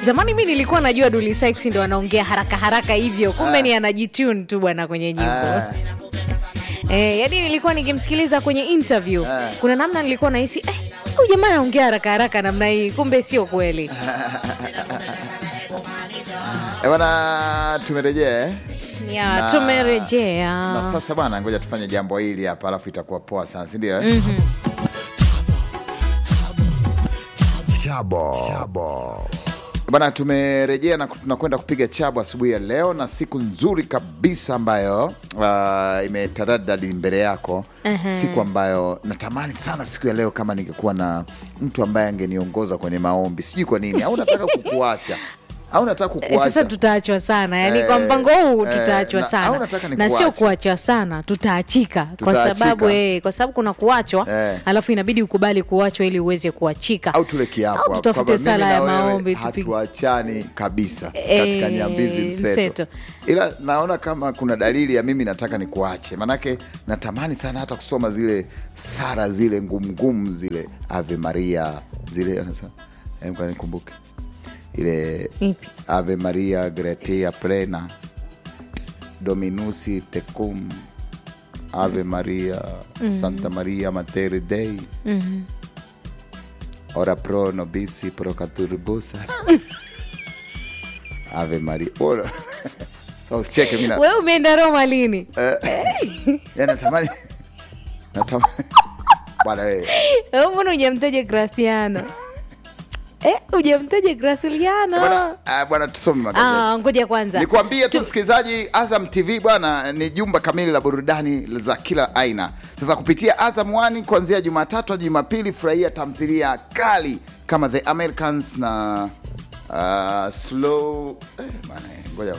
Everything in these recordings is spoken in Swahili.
zamani mi nilikuwa najua Dully Sykes ndo anaongea haraka haraka hivyo kumbe Ah. ni anajitune tu bwana kwenye nyimbo Ah, Eh, yani nilikuwa nikimsikiliza kwenye interview Ah. kuna namna nilikuwa nahisi eh, huyu jamaa anaongea haraka haraka namna hii kumbe sio kweli eh, bwana tumerejea eh? ya Na- tumerejea na sasa bwana ngoja tufanye jambo hili hapa alafu itakuwa poa sana sindio eh? chabo chabo bana tumerejea na tunakwenda kupiga chabo asubuhi ya leo na siku nzuri kabisa ambayo uh, imetaradadi mbele yako siku ambayo natamani sana siku ya leo kama ningekuwa na mtu ambaye angeniongoza kwenye maombi sijui kwa nini au nataka kukuacha au nataka Eh, kukuacha sasa tutaachwa sana yani Eh, kwa mpango huu eh, tutaachwa na- au sana nataka na sio nikuache. kuachwa sana tutaachika kwa Tutaachika. sababu eh, kwa sababu kuna kuachwa Eh. alafu inabidi ukubali kuachwa ili uweze kuachika au tule kiapo Au hapo tutafute kwamba mimi sala na ya wewe maombi tupige hatuachani kabisa katika Eh, nyambizi mseto. mseto. ila naona kama kuna dalili ya mimi nataka nikuache manake natamani sana hata kusoma zile sara zile ngumngumu zile ave maria zile anasema eh, ngoja nikumbuke ile Ipi? ave maria gretia plena dominusi tecum ave maria santa maria mater dei ora pro nobisi pro caturbusa ave maria ora so, usicheke mi na- wewe umeenda Roma lini ya natamani natamani bwana wewe Wewe mbona hujamtaja Graciano eh, hujamtaja Graciliano bwana ah, bwana tusome magazeti ah, ngoja kwanza Nikwambie tu msikilizaji, Azam TV bwana ni jumba kamili la burudani za kila aina. Sasa kupitia Azam One kuanzia Jumatatu hadi Jumapili, furahia tamthilia kali kama The Americans na uh, slow eh, bwana, ngoja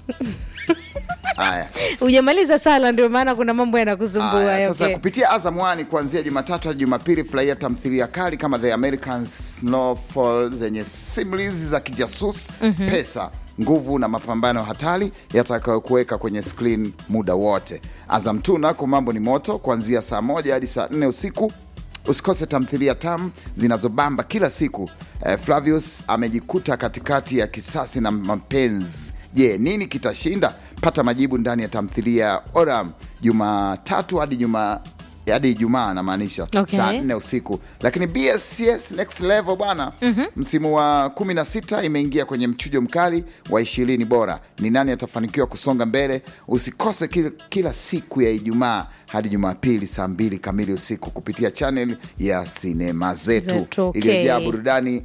haya hujamaliza sala ndio maana kuna mambo yanakusumbua Aya, sasa okay. kupitia Azam One kuanzia Jumatatu hadi Jumapili, furahia tamthilia kali kama The American Snowfall zenye simulizi za kijasusi pesa nguvu na mapambano hatari yatakayokuweka kwenye screen muda wote. Azam tu nako mambo ni moto kuanzia saa moja hadi saa nne usiku. Usikose tamthilia tamu zinazobamba kila siku. Eh, Flavius amejikuta katikati ya kisasi na mapenzi. Je, nini kitashinda? Pata majibu ndani ya tamthilia ya Oram Jumatatu hadi Juma hadi Ijumaa anamaanisha Okay. saa nne usiku. Lakini BSCS next level bwana, msimu wa 16 imeingia kwenye mchujo mkali wa ishirini bora. Ni nani atafanikiwa kusonga mbele? Usikose kila, kila siku ya Ijumaa hadi Jumapili saa mbili kamili usiku kupitia channel ya sinema zetu Zetu, okay. iliyojaa burudani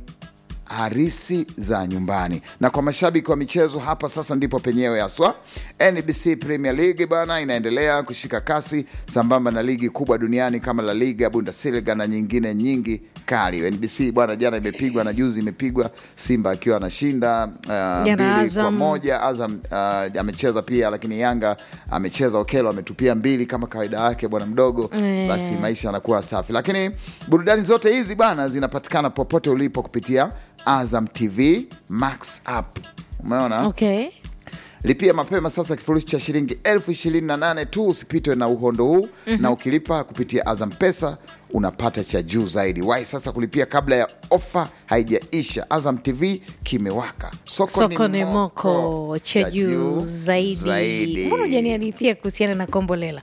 harisi za nyumbani. Na kwa mashabiki wa michezo, hapa sasa ndipo penyewe haswa. NBC Premier League bana inaendelea kushika kasi sambamba na ligi kubwa duniani kama La Liga, Bundesliga na nyingine nyingi kali. NBC bwana, jana imepigwa na juzi imepigwa, Simba akiwa anashinda uh, mbili kwa Azam. moja. Azam uh, amecheza pia, lakini Yanga amecheza, Okelo ametupia mbili kama kawaida yake bwana mdogo Eh. basi maisha yanakuwa safi, lakini burudani zote hizi bwana zinapatikana popote ulipo kupitia Azam TV Max app. Umeona? okay. Lipia mapema sasa kifurushi cha shilingi elfu ishirini na nane tu, usipitwe na uhondo huu na ukilipa kupitia Azam Pesa unapata cha juu zaidi. Wahi sasa kulipia kabla ya ofa haijaisha. Azam TV kimewaka, soko, soko ni moko cha juu zaidi mbona hujaniadithia kuhusiana na kombolela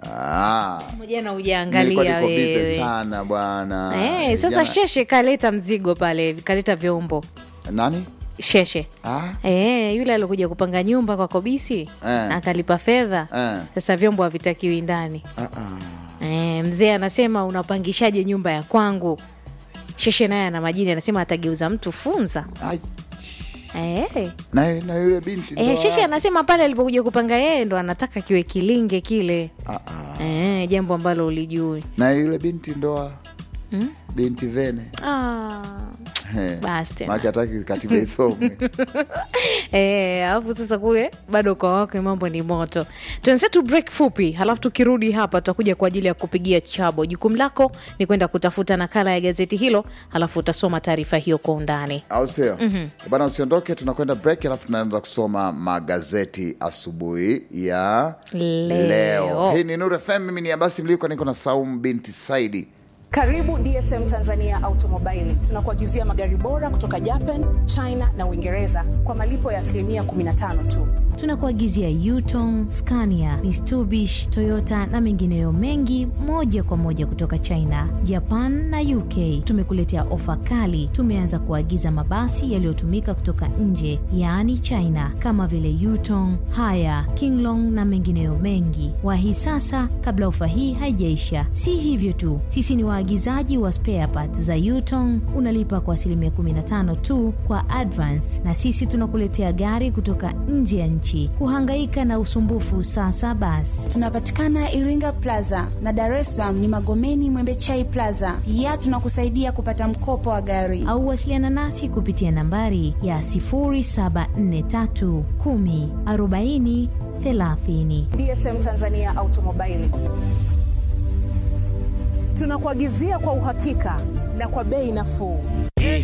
Ah, jana nilikuwa hujaangalia niko busy wewe sana bwana. Eh, sasa Jana- sheshe kaleta mzigo pale kaleta vyombo nani? sheshe Ah, Eh, yule alikuja kupanga nyumba kwa kobisi Eh. akalipa fedha Eh. sasa vyombo havitakiwi ndani ah, ah. eh, mzee anasema unapangishaje nyumba ya kwangu sheshe naye ana majini anasema atageuza mtu funza Ai, eh. na, na yule binti Eh, ndo sheshe wa- anasema pale alipokuja kupanga yeye ndo anataka kiwe kilinge kile Ah, ah. eh, jambo ambalo ulijui na yule binti ndoa binti Vene ah. Eh, Basi tena. maana hataki katiba isomwe. Eh, alafu sasa kule bado kwa wake mambo ni moto. Tuanze tu break fupi, halafu tukirudi hapa tutakuja kwa ajili ya kupigia chabo. Jukumu lako ni kwenda kutafuta nakala ya gazeti hilo, halafu utasoma taarifa hiyo kwa undani. au sio? Bana, usiondoke, tunakwenda break, alafu tunaanza kusoma magazeti asubuhi ya Leo. leo. Hii ni Nuru FM, mimi ni Abasi Mliko, niko na Saum binti Saidi. Karibu DSM Tanzania Automobile. Tunakuagizia magari bora kutoka Japan, China na Uingereza kwa malipo ya asilimia 15 tu. Tunakuagizia Yutong, Scania, Mitsubishi, Toyota na mengineyo mengi moja kwa moja kutoka China, Japan na UK. Tumekuletea ofa kali. Tumeanza kuagiza mabasi yaliyotumika kutoka nje, yaani China, kama vile Yutong, Haya, Kinglong na mengineyo mengi. Wahi sasa kabla ofa hii haijaisha. Si hivyo tu, sisi ni waagizaji wa spare parts za Yutong. Unalipa kwa asilimia 15 tu kwa advance, na sisi tunakuletea gari kutoka nje ya nchi. Kuhangaika na usumbufu sasa basi. Tunapatikana Iringa Plaza na Dar es Salaam ni Magomeni Mwembechai Plaza. Pia tunakusaidia kupata mkopo wa gari au wasiliana nasi kupitia nambari ya 0743 10 40 30. DSM Tanzania Automobile. Tunakuagizia kwa uhakika na kwa bei nafuu.